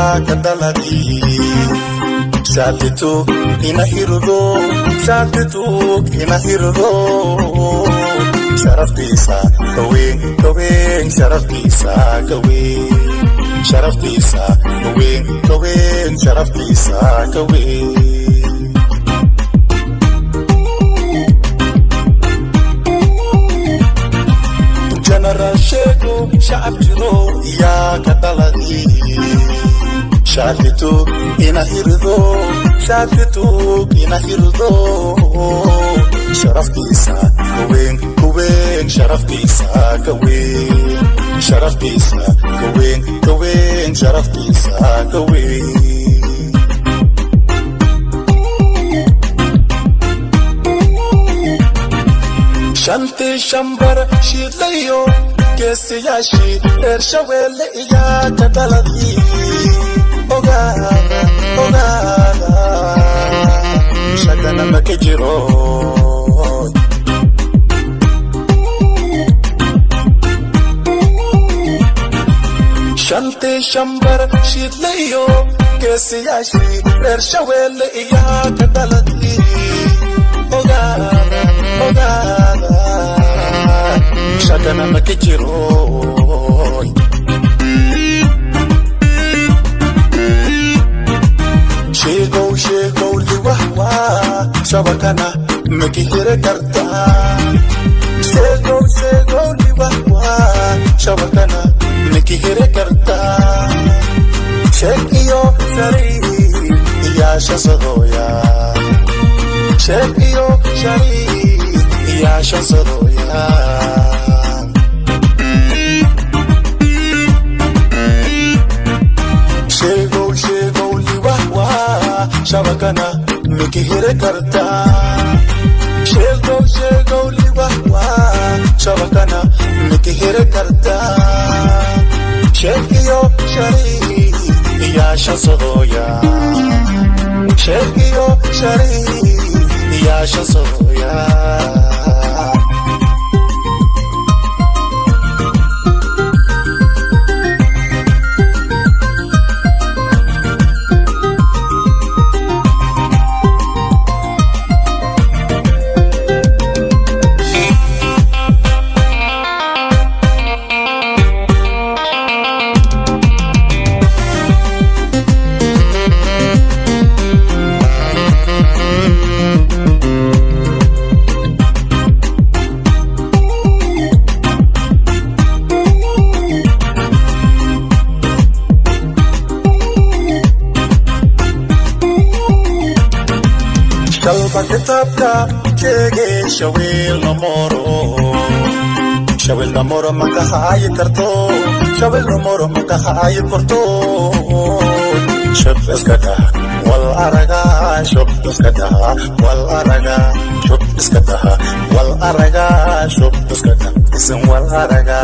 yaa ka dhaladii shaatituug ina hirdo shaatituug ina hirdo sharaftiisa kaweyn kaweyn sharaftiisa kaweyn sharaftiisa kaweyn kaweyn sharaftiisa kaweyn general sheego shacab jiro yaa ka dhaladii shaatituug ina hirdo shaatituug ina hirdo sharaftiisa kaweyn kaweyn sharaftiisa kaweyn sharaftiisa kaweyn kaweyn sharaftiisa kaweyn shantii shambar shiidlayo geesiyaashii reer shabeelle iyaa ka dhaladii ogaada ogaada shagana ma ka jiro shantii shambar shiidlayo geesiyaashii reer shabeelle iyaa ka dhaladii ogaada ogaada shagana ma ka jiro sheegow sheegow liwahwa shabakana makihire karta sheegow sheegow liwahwa shabakana makihire karta sheeg iyo shariir iyaasha sadooya sheeg iyo shariir iyaasha sadooya sheegow sheegow liwahwa shabakana mikihire karta sheegow sheegow liwahwa shabakana mikihire karta sheeg iyo shariir iyaasha sadooya sheeg iyo shariir iyaasha sadooya shalba kitaabka sheege shawil namoro shawil namoro makahaayi karto shawil namoro makahaayi karto shub iska dah wal araga shub iska dah wal araga shub iska dah wal araga shub iska dah isin wal araga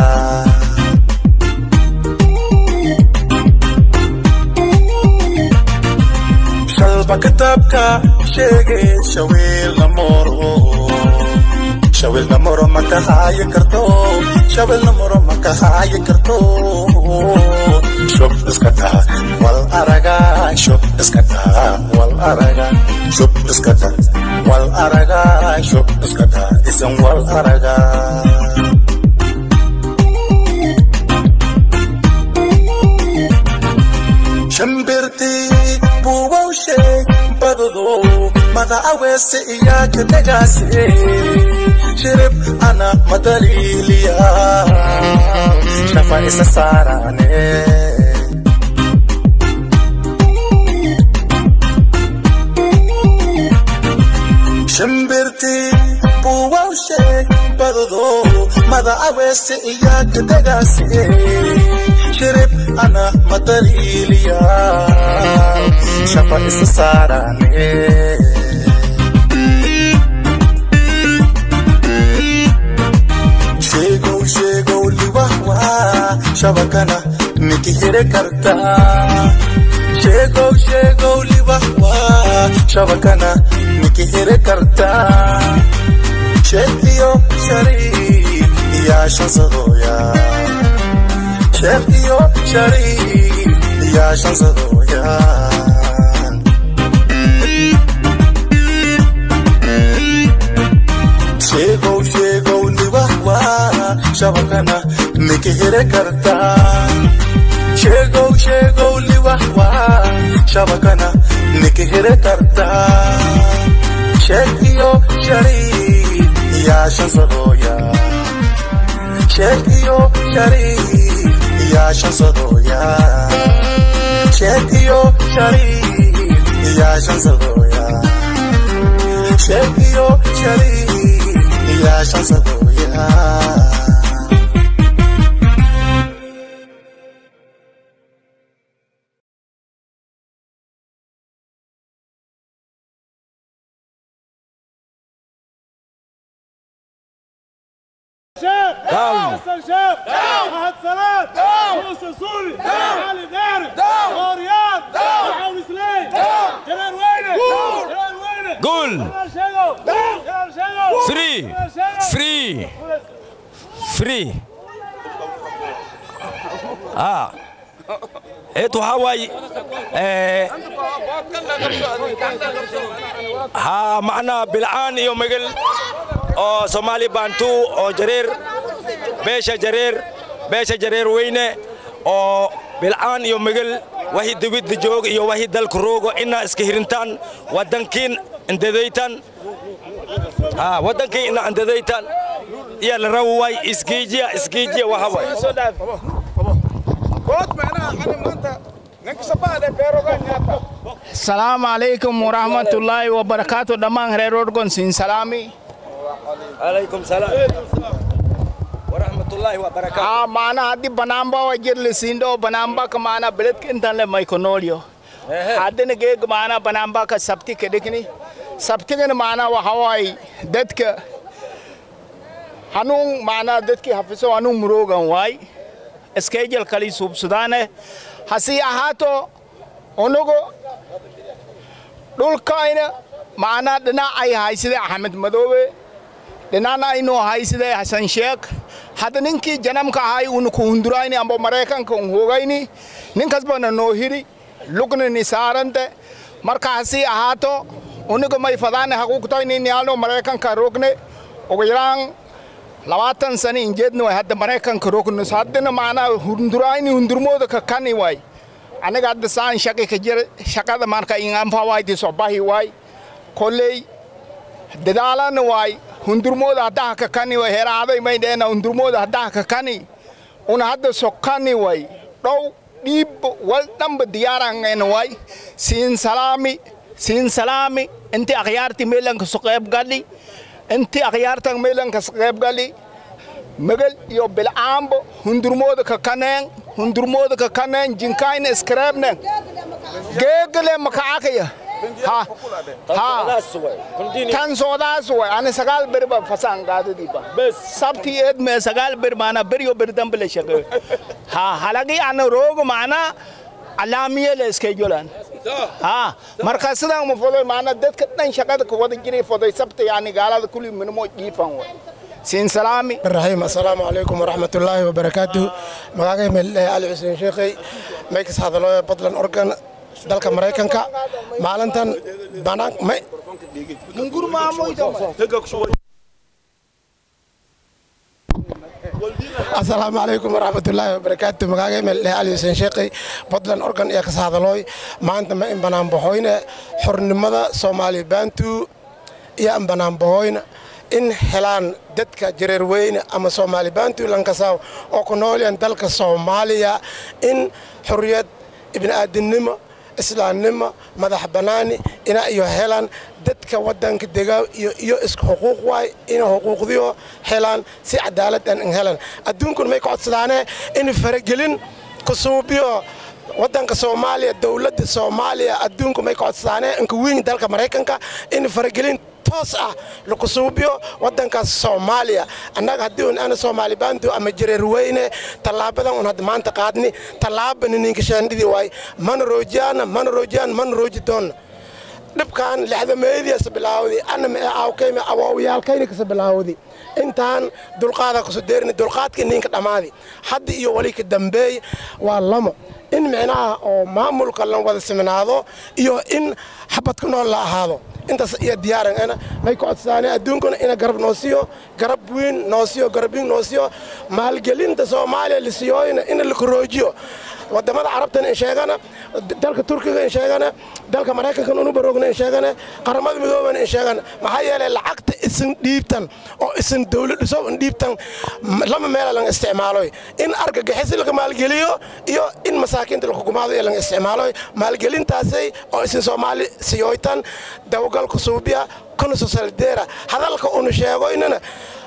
shalba kitaabka sheege shawil namoro shawil namoro makahaayi karto shawil namoro makahaayi karto shub iska dah wal araga shub iska dah wal araga shub iska dah wal araga shub iska dah isan wal araga shimbirtii buubawshe badado mada awese iyaaka dhagaase shirib ana madaliiliya shafa isa saarane shimbirtii buubawshe badado mada awese iyaaka dhagaase shirib ana madaliiliya shafa isa saarane sheegow sheegow liwahwa shabakana mikihire karta sheegow sheegow liwahwa shabakana mikihire karta sheegiyo shariir iyaasha sadooya sheegiyo shariir yaa shansadooyaan sheegow sheegow liwahwa shabakana miki hire kartaa sheegow sheegow liwahwa shabakana miki hire kartaa sheeg iyo shariif yaa shansadooyaan sheeg iyo shariif yaa shansadooyaan sheeg iyo shariif yaa shansadooyaan sheeg iyo shariif yaa shansadooyaan شاب داون. حسن شاب احمد سلام موسى سوري علي داري غوريان محمد سليم جلال وينه جلال وينه قول جلال شنو جلال شنو فري جلال شنو فري فري اه eetu waxaa waaye eh, haa macnaa bilcaan iyo megel oo soomaali baantu oo jareer beesha jareer beesha jareer weyne oo bilcaan iyo megel wahi dibidda joog iyo wahi dalka roogo inaa iska hirintaan waddankiin indadaytan haa waddankii ina indadaytan iya la rawi waay iskiijiya iskiijiya waxa waay salaamu calaykum waraxmatullaahi wabarakaatu dhammaan reer orgon siin salaami calaykum salaam waraxmatullaahi wabarakaatu aa maana haddi banaanba wa jirli siindo banaanba ka maana beledka intan le maykonoolyo haddina geeg maana banaanba ka sabti ka dhigni sabtigana maana waxa waay dadka hanuun maana dadkii hafiso hanuun muroogan waay iskejel kali suubsudaane hasii ahaato unugu dhulkayna macnaa dhinac ay haysida axmed madoobe dhinacna aynoo haysida xasan sheekh hadda ninkii janamka ahay una ku hundurayni amba maraykanka un hogayni ninkasbana noo hiri lugna ni saarante marka hasii ahaato uniga may fadaane haquuqtoyni nialno maraykanka rogne ugu yaraan labaatan sani injeedna way hadda maraykanka rognos haddana macnaa hundurayni hundurmooda ka kani waay aniga hadda saan shaqi ka jira shaqada marka inganfa wayti sobahi waay kolley dadaalana waay hundurmooda haddaha ka kani way heraaday may dheena hundurmooda haddaha ka kani una hadda sokani way dhow dhiib wal dhanba diyaarangena waay siin salaami siin salaami inti akhyaarti meelanka so qeyb gali inti akhyaartan meelanka so qeyb gali magal iyo bilcaambo hundurmooda ka kaneen hundurmooda ka kaneen jinkayna iskareebnen geegale makaakaya ha ha tan soodaas way ani sagaal beri ba fasaan gaadadiiba bes sabti eed me sagaal beri maana beriyo beri dambe le shaqe ha halagi ana roogo maana alaamiye le iskejolan ha marka sidaan ma fodoy maana dadka dhan shaqada ka wada jiray fodoy sabta yani gaalada kulli minimo jiifan way siin salaami الرحيم السلام عليكم ورحمة الله وبركاته مغاقي من علي حسين شيخي ميكس هذا لو بدلن أورجان dalka maraykanka maalintan banaan may asalaamu calaykum waraxmatullaahi wabarakaatu magaaga mel ali xuseen sheekhi badlan organ iyo kas hadalooy maanta ma in banaanbaxoyne xornimada soomaaliya baantu iyo an banaanbaxoyne in helaan dadka jareer weyne ama soomaali baantu lankasaaw oo ku noolyan dalka soomaaliya in xorriyad ibni'aadinimo islaamnimo madax bannaani ina iyo helaan dadka waddanka degaa iyo iyo isku xuquuq waay ina xuquuqdiyo helaan si cadaalad an helaan adduunkun may ka codsadaane in faragelin ku suubiyo waddanka soomaaliya dowladda soomaaliya adduunku may ka codsadaane inka wiin dalka maraykanka in faragelin toos ah laku suubiyo waddankaas soomaaliya annaga haddii un ana soomaali baantu ama jareer weyne tallaabadan un hadda maanta qaadni tallaabani ninka shaandhidii waay mana roojiyaana mana roojiyaan mana rooji doonna dhibkan lexdameediasa bilaawdi ana ma aawkayma awoowiyaalkayna kasa bilaawdi intaan dulqaada kuso deerini dulqaadka ninka dhammaadi hadda iyo wali ka dambeey waa lamo in micnaha oo maamulka la wada siminaado iyo in xabadka nool la ahaado intaas iyo diyaaran ana may ku codsaane adduunkuna ina garab noo siiyo garab weyn noo siiyo garabin noo siiyo maalgelinta soomaaliya la siiyooyna in la koroojiyo wadamada carabtana in sheegana dalka turkiga in sheegana dalka maraykankan unu baroogna in sheegana qaramada midoobana in sheegana maxaa yeelay lacagta isin dhiibtan oo isin dawlad dhiso in dhiibtan lama meela laga isticmaaloy in argagixis laga maalgeliyo iyo in masaakiinta laga gumaado ee laga isticmaaloy maalgelintaasay oo isin soomaali siyooytan dawgalka suubiya kuna sosaldeera hadalka unu sheegoynana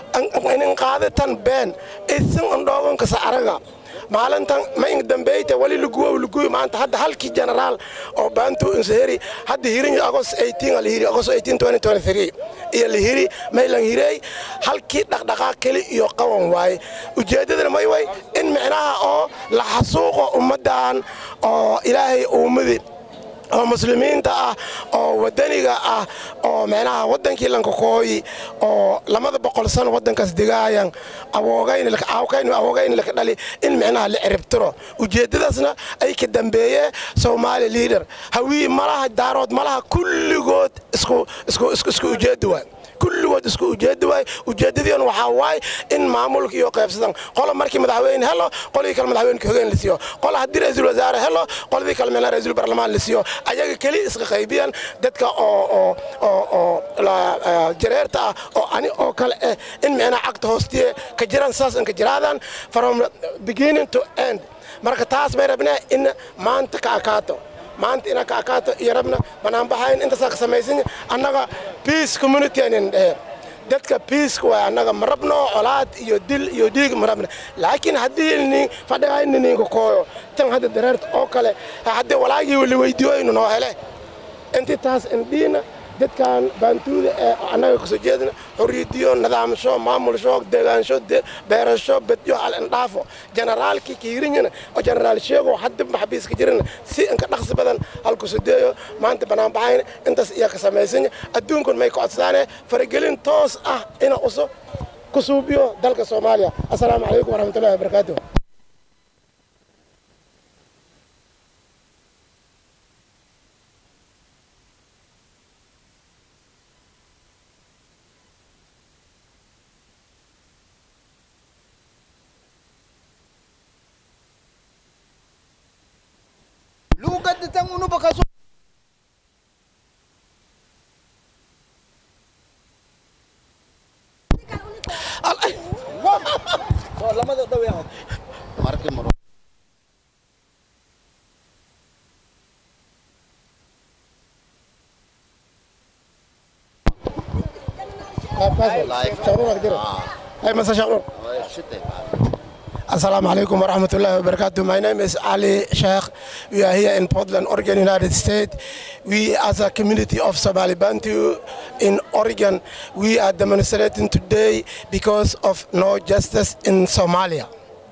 inin qaaditan been isin undhoogankasa araga maalintan ma ing dambeyta wali luguwow luguwi maanta hadda halkii generaal oo baantu insaheri hadda hirin agos 18 la hiri agos 18 2023 iyo la hiri maylan hirey halkii dhaqdhaqaaq keli iyo qawan waaye ujeeddadana may way in micnaha oo la xasuuqo ummaddan oo ilaahay uumadi oo muslimiinta ah oo wadaniga ah oo micnaha waddankii lankakooyi oo lamada boqol sano waddankaas degaayan awoogayn awoogayn laka dhali in micnaha la ciribtiro ujeeddadaasna ay ka dambeeye soomaali liader hawii malaha daarood malaha kulligood isku isku isku isku ujeedda waay kulligood isku ujeedda waay ujeeddadiina waxaa waay in maamulka iyo qaybsadan qola markii madaxweyne helo qoladii kale madaxweyne hogeen la siiyo qola haddii ra-iisul wasaare helo qoladii kale meelna ra-iisul barlamaan la siiyo ayaga keli iska qaybiyaan dadka oo oo oo oo jareerta ah oo ani oo kale eh in micnaha cagta hoostiye ka jiraan saas in ka jiraadaan from beginning to end marka taas may rabnaa in maanta ka akaato maanta ina ka akaato iyo rabna banaanbaxayn intaasaa ka samaysan annaga peace community anin dhehe dadka peaceka waay annaga ma rabno colaad iyo dil iyo dhiig ma rabna laakiin haddii nin fadhigayna ninka kooyo tan hadda dareerta oo kale haddii walaagii la weydiiyoynu noo hele intii taas indhiina dadkan baantuuda ee annaga kasoo jeedna xorriyadiyo nidaamsho maamulsho degaansho beerasho bedyo hal indhaafo generaalkii kiirinyana oo generaal sheego hadda maxabiiska jirana si inka dhaqsi badan halkusudeeyo maanta banaanbaxayna intaas iyaa ka samaysanya adduunkun may ka codsadaane faragelin toos ah ina uso ku suubiyo dalka soomaaliya assalaamu calaykum waraxmatullahi wabarakaatuh lugar da tan unu baka so Hey, Mr. Shakur. Assalamu alaikum wa rahmatullahi wa barakatuh. My name is Ali Sheikh. We are here in Portland, Oregon, United States. We, as a community of Somali Bantu in Oregon, we are demonstrating today because of no justice in Somalia.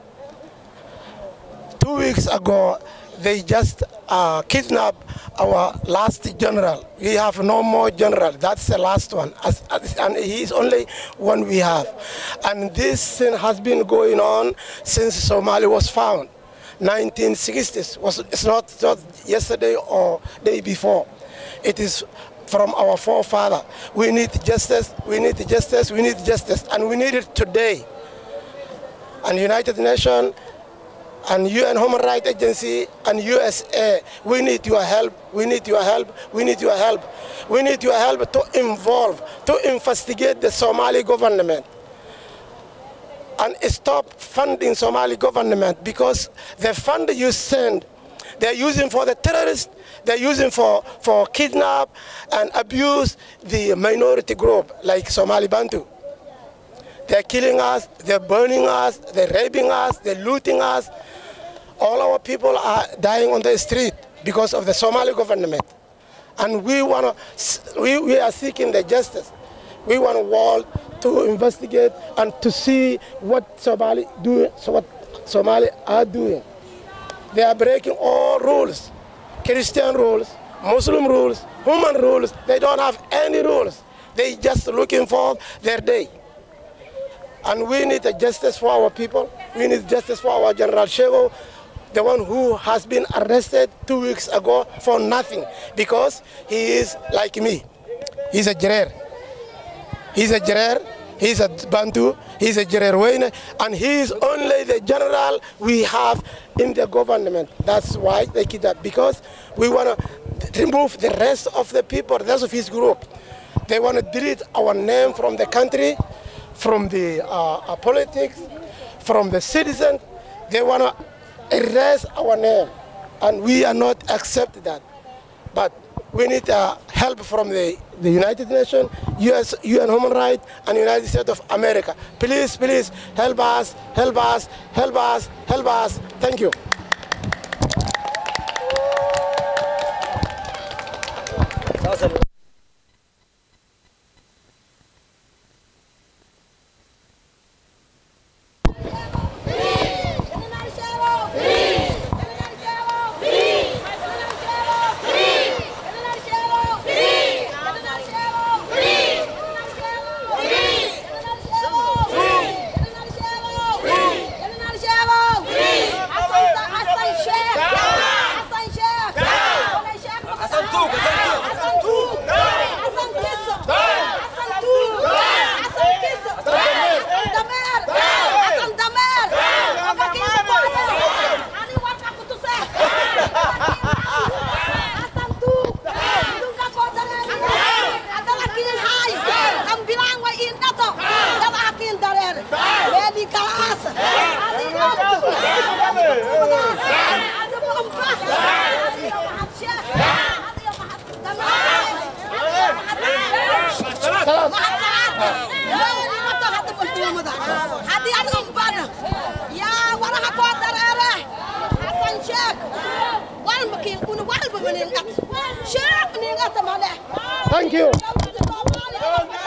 Two weeks ago, they just uh, kidnapped our last general. We have no more general. That's the last one. As, as, and he is only one we have. And this thing has been going on since Somalia was found. 1960s. Was, it's not just yesterday or day before. It is from our forefather. We need justice, we need justice, we need justice. And we need it today. And United Nations and UN Human Rights Agency and USA, we need your help, we need your help, we need your help. We need your help to involve, to investigate the Somali government and stop funding Somali government because the fund you send, they're using for the terrorists, they're using for, for kidnap and abuse the minority group like Somali Bantu. They're killing us, they're burning us, they're raping us, they're looting us. All our people are dying on the street because of the Somali government. And we, wanna, we, we are seeking the justice. We want a world to investigate and to see what Somali, do, so what Somali are doing. They are breaking all rules, Christian rules, Muslim rules, human rules. They don't have any rules. They just looking for their day. And we need a justice for our people. We need justice for our General Shego. the one who has been arrested two weeks ago for nothing because he is like me. He's a Jerer. He's a Jerer. He's a Bantu. He's a Jerer Wayne. And he is only the general we have in the government. That's why they kidnap because we want to remove the rest of the people, the rest of his group. They want to delete our name from the country, from the uh, uh, politics, from the citizens. They want to erase our name, and we are not accept that. But we need uh, help from the, the United Nations, US, UN Human Rights, and United States of America. Please, please help us, help us, help us, help us. Thank you. Thank you.